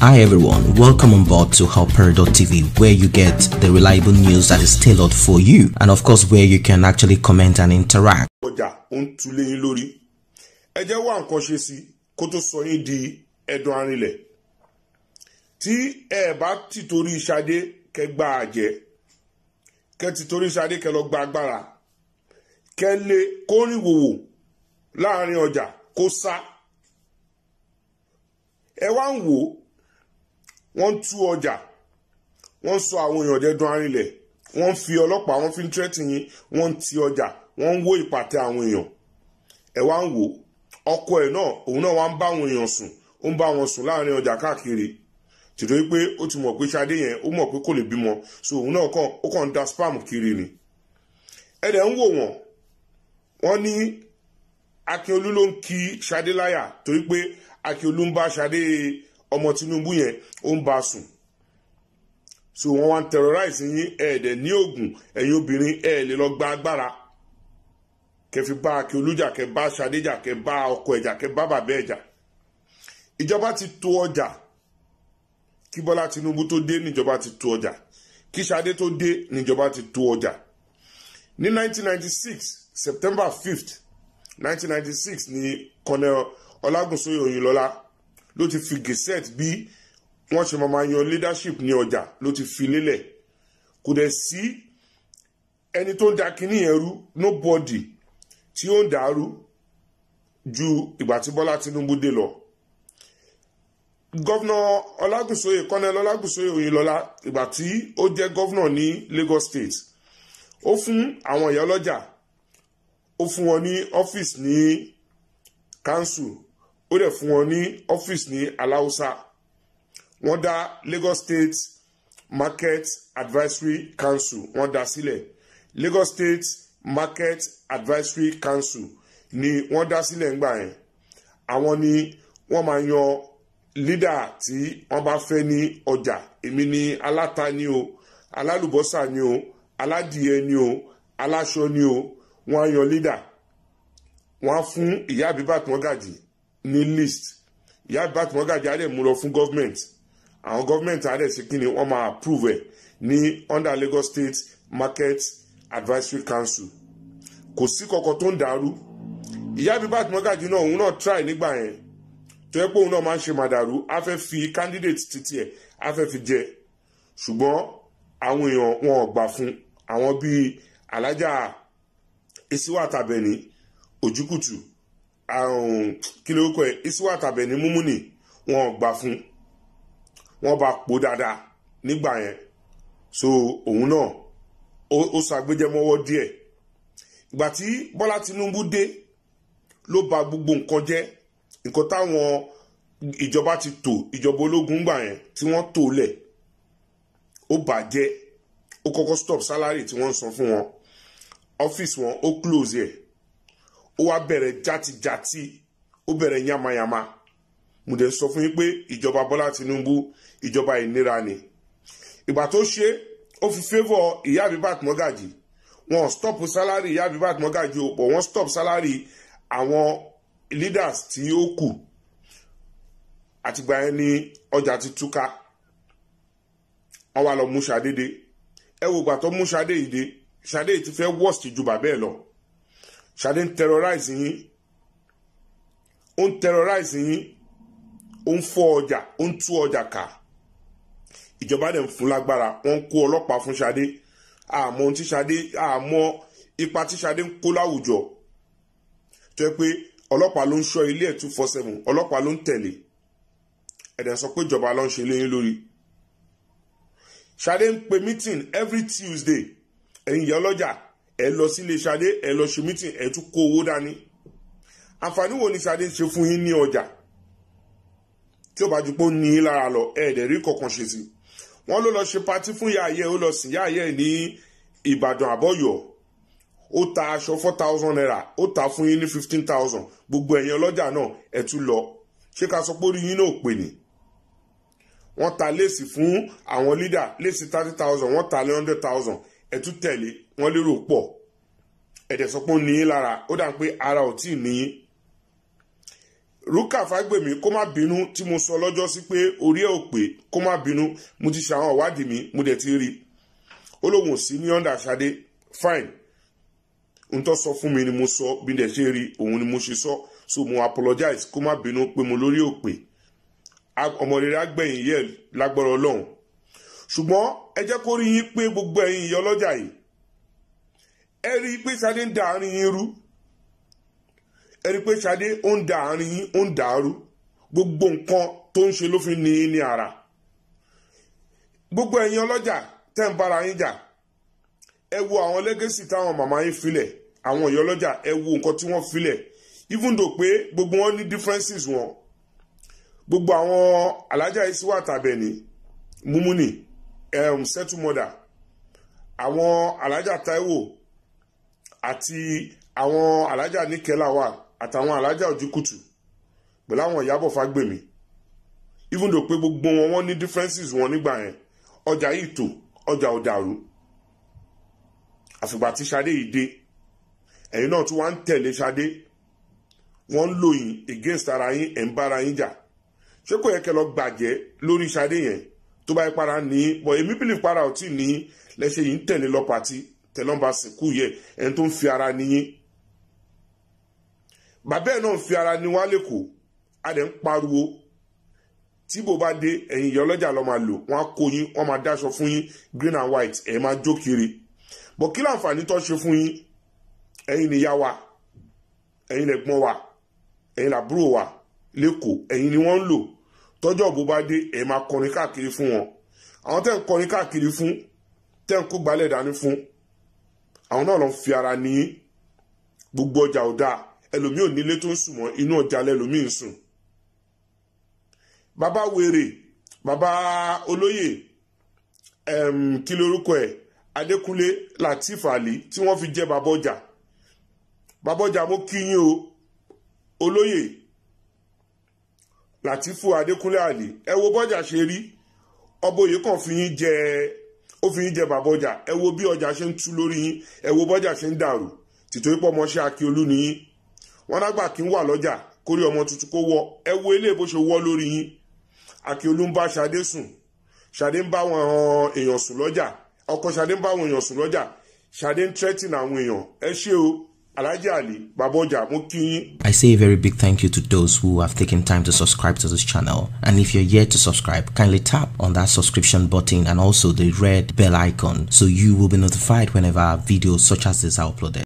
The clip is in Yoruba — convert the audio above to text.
Hi everyone, welcome on board to Helper.tv where you get the reliable news that is tailored for you and of course where you can actually comment and interact. ọjà ó ń tu léyìn lórí ẹ jẹ́ wá nǹkan ṣe sí kó tó sọ yín di ẹ̀dùn arinlẹ̀ tí ẹ bá ti torí Ṣadé kẹ́ gba àjẹ́ kẹ́ ti torí Ṣadé kẹ́ lọ gba agbára kẹ́ lé kórìn wòwò láàrin ọjà kó sá ẹ wá ń wò wọ́n ń tú ọjà wọ́n ń sọ àwọn èèyàn dẹ́dùn arinlẹ̀ wọ́n ń fi ọlọ́pàá wọ́n fi ń tẹ́tì yín wọ́n ń ti ọjà wọ́n ń wó ìpàtẹ àwọn èèyàn ẹ wá ń wò ọkọ ẹ̀ náà òun náà wá ń bá àwọn èèyàn sùn ó ń bá wọn sùn láàrin ọjà káàkiri tìtorí pé ó ti mọ̀ pé Ṣadé yẹn ó mọ̀ pé kò lè bímọ so òun náà kàn ó kàn ń da spam kiri ni ẹ dẹ̀ ń wò wọ́n wọ́n ní Akínolú ló ń kí Ṣadé láyà torí pé Akínolú ń bá Ṣadé ọmọ Tinubu yẹn ó ń bá sùn so wọ́n wá ń terrorize yín ẹ̀ẹ́dẹ̀ ní oògùn ẹ̀yin obìnrin ẹ̀ lè lọ gba agbára kẹfì bá Akínolú jà kẹ bá Ṣadé jà kẹ bá ọkọ ẹ̀ jà kẹ bá bàbá ẹ̀ jà ìjọba ti tó ọjà kí Bọ́lá Tinubu tó dé níjọba ti tó ọjà kí Ṣadé tó dé níjọba ti tó ọjà ní 1996 September 5th 1996 ni Colonel Ọlágúnsóyè Òyìnlọ́lá ló ti fi gazette bí wọ́n ṣe máa yan leadership ní ọjà ló ti fi lélẹ̀ kò dẹ̀ sí ẹni tó ń da kínní yẹn rú nobody tí ó ń dàrú ju ìgbà tí Bọ́lá Tinubu dé lọ gọ́vnà Ọlágúnsóyè Colonel Ọlágúnsóyè Òyìnlọ́lá ìgbà tí ó jẹ́ gọ́vnà ní Lagos State ó fún àwọn ìyá ọlọ́jà ó fún wọn ní ọ́fíìsì ní council ó dẹ̀ fún wọn ní ọ́fíìsì ní aláùsá wọ́n dá Lagos State Market Advisory Council wọ́n dá sílẹ̀ Lagos State Market Advisory Council ni wọ́n dá sílẹ̀ ńgbà yẹn àwọn ni wọ́n máa yan lídà tí wọ́n bá fẹ́ ní ọjà èmi ni aláta ni o alálùbọ́sà ni o aládìẹ ni o aláṣọ ni o wọ́n á yan lídà wọ́n á fún ìyá àbíbàtì mọ́gàjì ní list ìyá àbíbàtì mọ́gàjì á dẹ̀ mú lọ fún gọ́fìmẹ̀ntì àwọn gọ́fìmẹ̀ntì á dẹ̀ sí kí ni wọ́n máa approve ẹ̀ ní under Lagos State Market Advisory Council kò sí kankan tó ń dàrú ìyá àbíbàtì mọ́gàjì náà òun náà try nígbà yẹn tó yẹ pé òun náà máa ń ṣe màdàrú á fẹ́ fi candidate títí ẹ̀ á fẹ́ fi jẹ ṣùgbọ́n àwọn èèyàn wọn ò gbà fún àwọn bíi alájà isiwa tàbẹ̀ní òjúkùtù àrùn kí lórúkọ ẹ̀ isiwa tàbẹ̀ní múmúnì wọn ò gbà fún wọn bá pò dáadáa nígbà yẹn so òun náà ó ṣàgbéjẹmọ́wọ́ díẹ̀ ìgbà tí Bọ́lá Tinubu dé ló ba gbogbo nǹkan jẹ́ nǹkan táwọn ìjọba ti tò ìjọba ológun gbà yẹn tí wọ́n tò lẹ̀ ó bàjẹ́ ó kọ́kọ́ stop salary tí wọ́n ń san fún wọn ọ́fíìsì wọn ó close ẹ̀ ó wá bẹ̀rẹ̀ játijàti ó bẹ̀rẹ̀ yamayama mo dẹ̀ sọ fún yín pé ìjọba Bọ́lá Tinubu ìjọba ìnira ni ìgbà tó ṣe ó fi favour ìyá Abibat Mọ́gàjì wọn stop salary ìyá Abibat Mọ́gàjì ó pọ̀ wọ́n stop salary àwọn leaders tí ó kù àtìgbà yẹn ni ọjà ti túká wọ́n wá lọ mú Ṣadé dé ẹ wo ìgbà tó mú Ṣadé yìí dé Ṣadé yìí ti fẹ́ worst ju bàbá ẹ̀ lọ Ṣadé ń terrorize yín ó ń terrorize yín ó ń fọ́ ọjà ó ń tú ọjà ká ìjọba dẹ̀ ń fún lágbára wọ́n ń kó ọlọ́pàá fún Ṣadé àmọ́ ohun tí Ṣadé àmọ́ ipa tí Ṣadé ń kó láwùjọ tó yẹ pé ọlọ́pàá ló ń ṣọ́ ilé ẹ̀ two four seven ọlọ́pàá ló ń tẹ̀lé ẹ̀dẹ̀ sọ pé ìjọba ló ń ṣe léyìn lórí Ṣadé ń pe meeting every Tuesday ẹ̀yin ìyá ọlọ́jà ẹ̀ lọ sílé Ṣadé ẹ̀ lọ ṣe meeting ẹ̀ tún kó owó dání àǹfààní wo ni Ṣadé ṣe fún yín ní ọjà tí ó bá ju pé ó ní í lára lọ ẹ̀ẹ́dẹ̀ rí kọ̀ọ̀kan ṣe sí wọ́n ló lọ ṣe patí fún yàáyẹ ó lọ sìn yàáyẹ ní Ìbàdàn àbọ̀yọ̀ ó ta aṣọ four thousand naira ó ta fún yín ní fifteen thousand gbogbo ẹ̀yin ọlọ́jà náà ẹ̀ tún lọ ṣé ká sọ pé orí yín náà pè ní wọ́n ta léèsì fún àwọn leader léèsì thirty thousand wọ́n ta lé hundred thousand ẹ̀ tún tẹ̀lé wọ́n lérò pọ̀ ẹ̀dẹ̀ sọ pé ó ní í lára ó dà pé ara ò tí ì ní í rúkà fágbèmí kó má bínú tí mo sọ lọ́jọ́ sí pé orí ẹ̀ ò pé kó má bínú mo ti ṣe àwọn ìwádìí mi mo dẹ̀ ti rí i ó lóun ò sí ní ọ̀ndà ṣadé fine n tó sọ fún mi ni mo sọ bí dẹ̀ ṣe rí òun ni mo ṣe sọ so mo apologize kó má bínú pé mo lórí ò pé ọmọ rere agbẹ̀yìn yẹ lágbára ọlọ́run ṣùgbọ́n ẹ jẹ́ kó rí yín pé gbogbo ẹ̀yin ìyá ọlọ́jà yìí ẹ rí i pé Ṣadé ń da àárín yín rú ẹ rí i pé Ṣadé ó ń da àárín yín ó ń dàrú gbogbo nǹkan tó ń ṣe ló fi ní í ní ara gbogbo ẹ̀yin ọlọ́jà tẹ́ ń bára yín jà ẹ wo àwọn lẹ́gẹ́sì táwọn màmá yín filẹ̀ àwọn ìyá ọlọ́jà ẹ wo nǹkan tí wọ́n filẹ̀ even though pé gbogbo wọn ní differences wọn gbogbo àwọn alájà yìí sì wà tàbẹ̀ ní múmúnì um, settle mother àwọn alájà Táíwò àti àwọn alájà níkẹlà wà àtàwọn alájà òjìkùtù pẹ̀lú àwọn ìyábọ̀ fágbèmí even though pé gbogbo wọn wọn ní differences wọn nígbà yẹn ọjà yìí tò ọjà ò dàrú àfìgbà tí Ṣadé yìí dé ẹ̀yin náà tún wá ń tẹ̀lé Ṣadé wọ́n ń lò yín against ara yín ẹ̀ ń bára yín jà ṣé kò yẹ kẹ́ lọ gbàjẹ́ lórí Ṣadé yẹn tó bá yẹ para ní bọ̀ èmi bìlì para ò tí ní lẹ́sẹ̀ yìí ń tẹ̀lé lọ pàtí tẹ̀lọ́mbà sìnkú yẹ ẹni tó ń fi ara níyín bàbá ẹ̀ náà ń fi ara ní wá lẹ́kọ̀ọ́ a dẹ̀ ń pariwo tí bò bá dé ẹ̀yin ìyá ọlọ́jà lọ́ máa lò wọ́n á kó yín wọ́n máa dáṣọ fún yín green and white ẹ̀ máa jó kiri bọ̀ kí láǹfààní tó ṣe fún yín ẹ̀yin nìyá wa ẹ̀yin lẹ̀gbọ́n wa ẹ̀yin làbúrò wa lẹ́kọ̀ọ́ ẹ̀yin ni wọ́n ń lò tọ́jọ́ bó bá dé ẹ̀ máa kọrin káàkiri fún wọn àwọn tẹ́ ń kọrin káàkiri fún tẹ́ ń kó gbalẹ̀ dání fún àwọn náà lọ fi ara ní gbogbo ọjà ò dáa ẹlòmíì ò nílé tó ń sùn mọ́ inú ọjà lẹ́lòmíì ń sùn bàbá wèrè bàbá olóyè kí lorúkọ ẹ̀ adékúnlé latif ali tí wọ́n fi jẹ́ bàbá ọjà bàbá ọjà mo kí yín o olóyè latifu adékúnlé ali ẹ wo bọ́jà ṣe rí ọbọyè kan fi yín jẹ ó fi yín jẹ bàbá ọjà ẹ wo bí ọjà ṣe ń tú lórí yín ẹ wo bọ́jà ṣe ń dàrú tìtorí pọ̀ mọ́ṣẹ́ akíolú ni yín wọn lágbà kí ń wà lọ́jà kórí ọmọ tuntun kó wọ ẹ wo eléyìí bó ṣe wọ́ lórí yín akíolú ń bá Ṣadé sùn Ṣadé ń bá àwọn èèyàn sùn lọ́jà ọkọ Ṣadé ń bá àwọn èèyàn sùn lọ́jà Ṣadé ń threaten àwọn èèyàn ẹ ṣé o Alhaji Ali bàbá ọjà mo kí yín. I say a very big thank you to those who have taken time to subscribe to this channel. And if you're yet to subscribe, kindly tap on that subscription button and also the red bell icon so you will be notified whenever videos such as this are uploaded.